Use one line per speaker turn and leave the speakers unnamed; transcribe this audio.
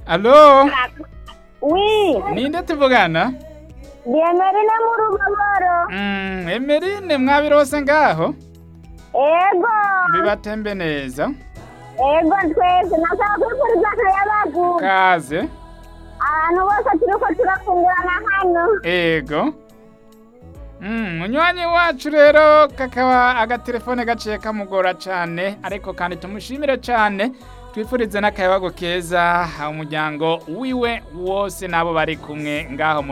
Alo,
Oui,
ninde tuvugana?
Diemerine mu Rugaboro.
Mm, Emerine mwabirose ngaho?
Ego,
Bibatembe neza.
ego twese nasaba kwifuriza akayabagu.
Kaze.
Abantu bose turiko turafungurana hano.
Ego. Mm, munywanyi wacu rero kakaba agatelefone gaciye kamugora cane ariko kandi tumushimire cane twifurize n'akayabago keza umuryango wiwe wose nabo bari kumwe ngaho mu